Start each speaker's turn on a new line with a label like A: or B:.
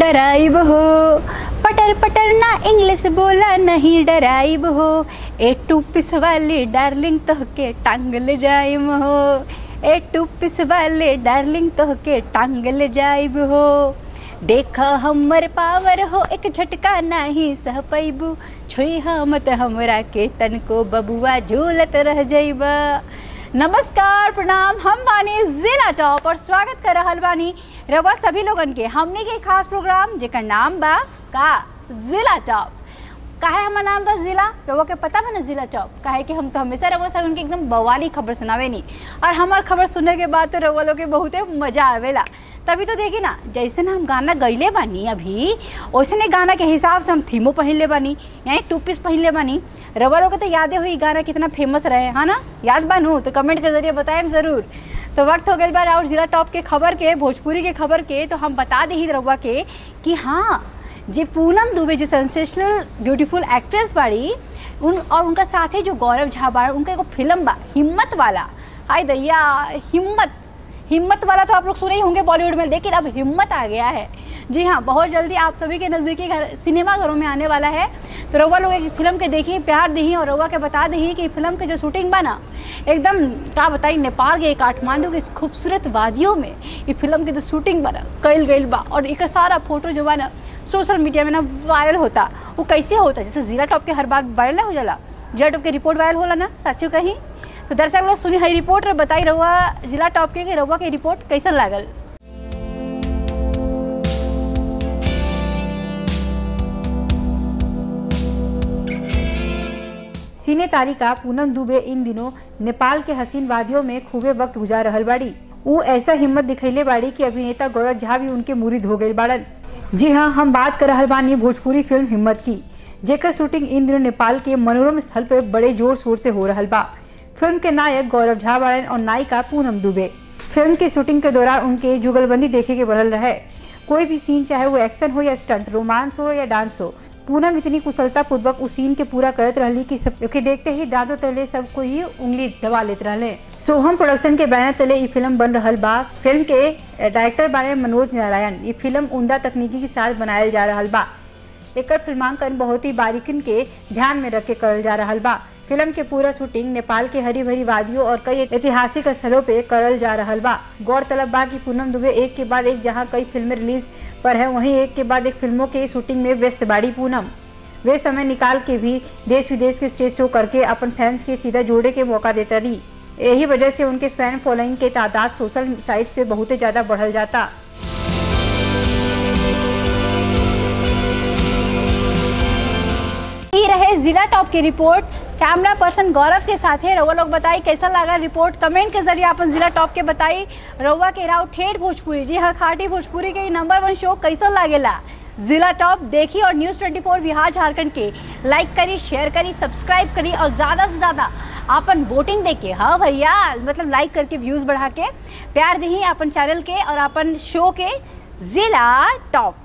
A: drive हो पटर पटर ना इंग्लिश बोला नहीं डराइब हो ए टू पिस वाली डार्लिंग तोहके टांग ले जाइम हो ए टू पिस वाले डार्लिंग तोहके टांग ले जाइब हो देखा हमर पावर हो एक झटका नाही सह पैबू छुई मत हमरा के तनको बबुआ झूलत रह जइबा नमस्कार प्रणाम हम बानी जिला टॉप और स्वागत कर रहल बानी रवा सभी लोगन के हमने के खास प्रोग्राम जेकर नाम बा का जिला टॉप काहे हमार नाम बा जिला रवा के पता बा ना जिला टॉप काहे कि हम तो हमेशा रवा सब उनके एकदम बवाली खबर सुनावे नी और हमार खबर सुनने के बाद तो रवा लोग के बहुते मजा आवेला तभी तो देखी ना जैसे ना हम गाना गईले बानी अभी वैसे गाना के हिसाब से हम थीमो पहन ले बानी यानी टू पीस पहन ले बानी रवा लोग के तो यादें हुई गाना कितना फेमस रहे है ना याद बानू तो कमेंट के जरिए बताएं ज़रूर तो वक्त हो गई बार और जिला टॉप के खबर के भोजपुरी के खबर के तो हम बता दी रउआ के कि हाँ जे पूनम दुबे जो सेंसेशनल ब्यूटीफुल एक्ट्रेस बाड़ी उन और उनका साथ ही जो गौरव झा बाड़ उनका एगो फिल्म बा हिम्मत वाला हाय दैया हिम्मत हिम्मत वाला तो आप लोग सुने ही होंगे बॉलीवुड में लेकिन अब हिम्मत आ गया है जी हाँ बहुत जल्दी आप सभी के नज़दीकी घर सिनेमा घरों में आने वाला है तो रउआ लोग एक फिल्म के देखिए प्यार दी और रउआ के बता दी कि फिल्म के जो शूटिंग बा ना एकदम का बताई नेपाल के काठमांडू के इस खूबसूरत वादियों में ये फिल्म की जो शूटिंग बना कल गई बा और एक सारा फोटो जो बा ना सोशल मीडिया में ना वायरल होता वो कैसे होता जैसे जीरा टॉप के हर बार वायरल हो जाला जीरा टॉप के रिपोर्ट वायरल होला ना सचो कहीं तो दर्शक लोग सुनी हई रिपोर्ट बताई रहुआ जिला टॉप के कि रहुआ के रिपोर्ट कैसन लागल सिने तारिका पूनम दुबे इन दिनों नेपाल के हसीन वादियों में खूबे वक्त गुजार रहल बाड़ी ऊ ऐसा हिम्मत दिखैले बाड़ी कि अभिनेता गौरव झा भी उनके मुरीद हो गई बाड़न जी हाँ हम बात कर रहल बानी भोजपुरी फिल्म हिम्मत की जेकर शूटिंग इन दिनों नेपाल के मनोरम स्थल पे बड़े जोर शोर से हो रहल बा फिल्म के नायक गौरव झा बाड़न और नायिका पूनम दुबे फिल्म की शूटिंग के दौरान उनके जुगलबंदी देखे के बनल रहे कोई भी सीन चाहे वो एक्शन हो या स्टंट रोमांस हो या डांस हो पूनम इतनी कुशलता पूर्वक उस सीन के पूरा करत रहली कि सब के देखते ही दादो तले सबको ही उंगली दबा लेत रहले सोहम प्रोडक्शन के बैनर तले ये फिल्म बन रहल बा फिल्म के डायरेक्टर बारे मनोज नारायण ये फिल्म उमदा तकनीकी के साथ बनायल जा रहल बा एकर फिल्मांकन बहुत ही बारीकिन के ध्यान में रख के करल जा रहल बा फिल्म के पूरा शूटिंग नेपाल के हरी भरी वादियों और कई ऐतिहासिक स्थलों पे करल जा रहल बा गौरतलब बा कि पूनम दुबे एक के बाद एक जहां कई फिल्में रिलीज पर है वहीं एक के बाद एक फिल्मों के शूटिंग में व्यस्त बाड़ी पूनम वे समय निकाल के भी देश विदेश के स्टेज शो करके अपन फैंस के सीधा जोड़े के मौका देता रही यही वजह से उनके फैन फॉलोइंग के तादाद सोशल साइट्स पे बहुत ही ज्यादा बढ़ल जाता ये रहे जिला टॉप की रिपोर्ट कैमरा पर्सन गौरव के साथ है रउआ लोग बताई कैसा लगा रिपोर्ट कमेंट के जरिए अपन जिला टॉप के बताई रउआ के राव ठेठ भोजपुरी जी हाँ खाटी भोजपुरी के नंबर वन शो कैसा लागेला जिला टॉप देखी और न्यूज़ 24 बिहार झारखंड के लाइक करी शेयर करी सब्सक्राइब करी और ज़्यादा से ज़्यादा अपन वोटिंग दे के हाँ भैया मतलब लाइक करके व्यूज़ बढ़ा के प्यार दी अपन चैनल के और अपन शो के जिला टॉप